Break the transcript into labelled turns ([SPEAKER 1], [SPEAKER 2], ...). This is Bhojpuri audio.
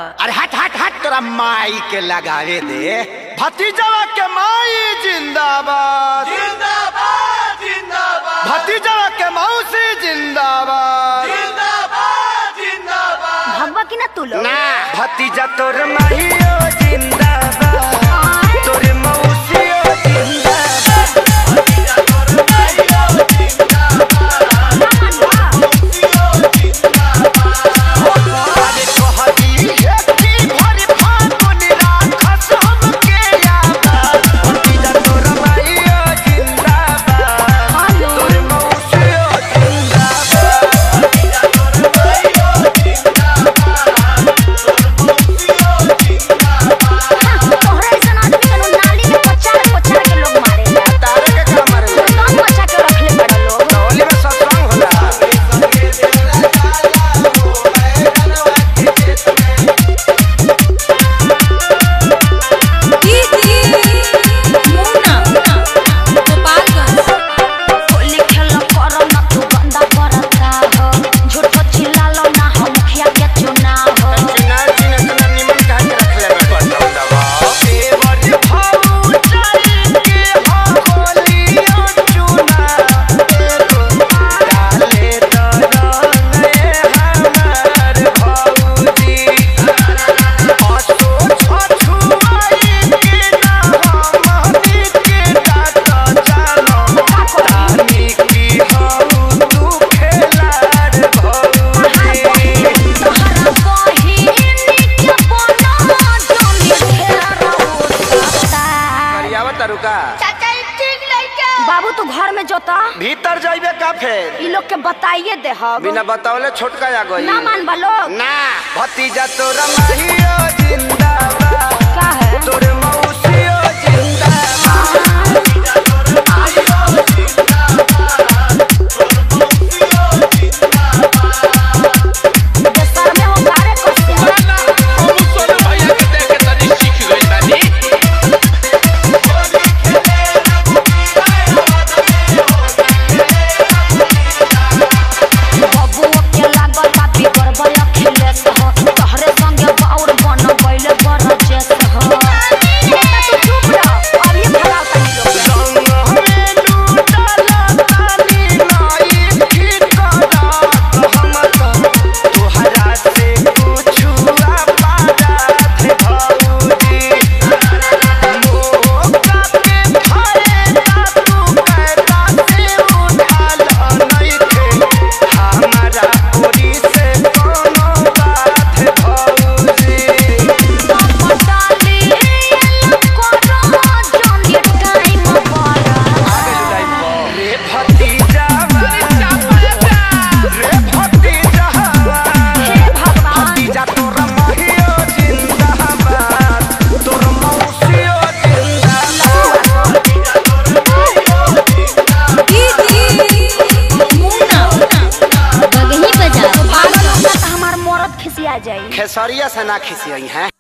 [SPEAKER 1] अरे हट हट हट तोरा माई के लगावे दे भतीजवा के माई जिंदाबाद
[SPEAKER 2] जिंदाबाद जिंदाबाद
[SPEAKER 1] भतीजवा के मौसी जिंदाबाद
[SPEAKER 2] जिंदाबाद जिंदाबाद
[SPEAKER 3] भगवा की ना तू लोग
[SPEAKER 1] ना भतीजा तोर माहियो जिंदाबाद तोर मौसियो जिंदाबाद अरे कहती है कि भर फागुन राखस हमके याद भतीजा तोर माहियो जिंदाबाद तोर मौसियो जिंदाबाद
[SPEAKER 3] तोहरा ऐसा आदमी के लोग नाली में पचार पचार के लोग मारे
[SPEAKER 1] तारे के का मारे
[SPEAKER 3] कौन बचा के रखले बड़ा लोग
[SPEAKER 1] होली में सत्संग होला
[SPEAKER 3] होली खेल करो ना तू गंदा करता हो झूठो चिल्लालो ना हम मुखिया के चुनाव हो
[SPEAKER 1] चिना चिना चिना निमन कहा के रखले मैं बताऊं दवा देवर भाऊ चल के हो होलियो चुना एगो डाले तो रंगे हमार भाऊजी असो छछुआई के ना हमनी के डाट जानो तानी की हऊ तू खेलार भाऊजी
[SPEAKER 3] तोहरा बहिनी के बना जमी घेरा होता
[SPEAKER 1] करियावा तरुका
[SPEAKER 3] चाचा ठीक लइका बाबू तू घर में जोता
[SPEAKER 1] भीतर जाइबे का फेर
[SPEAKER 3] ई लोग के बताइए दे हम
[SPEAKER 1] बिना बतावले छोटका आ गई
[SPEAKER 3] ना मान बा लोग
[SPEAKER 1] ना भतीजा तोरा माहियो जिंदाबाद
[SPEAKER 3] का है
[SPEAKER 1] तोर मौसियो जिंदाबाद
[SPEAKER 3] देशर में हो गारे कसे बबुओ के लागल बा बिगर बया खिलेस हो तोहरे संगे बाउर बन गइले बरजेस हो बेटा तू चुप रह अब ये खड़ा तनी लोग
[SPEAKER 1] रंग में लूटला तानी नाई ठिकाना हम तो तोहरा से कुछु पारा थे भाऊजी मोका के भरे ता तू कहता से उठाल नहीं थे हमारा पूरी से कोनो बात भाऊजी
[SPEAKER 3] डाली करो जल्दी टाइम पर
[SPEAKER 1] रे भतीजा रे भतीजा
[SPEAKER 3] हे भगवान
[SPEAKER 1] भतीजा तोरा माहियो जिंदाबाद तोर मौसियो जिंदाबाद
[SPEAKER 3] पागल होगा तो हमार मरद खिसिया जाई
[SPEAKER 1] खेसरिया से ना खिसियई हैं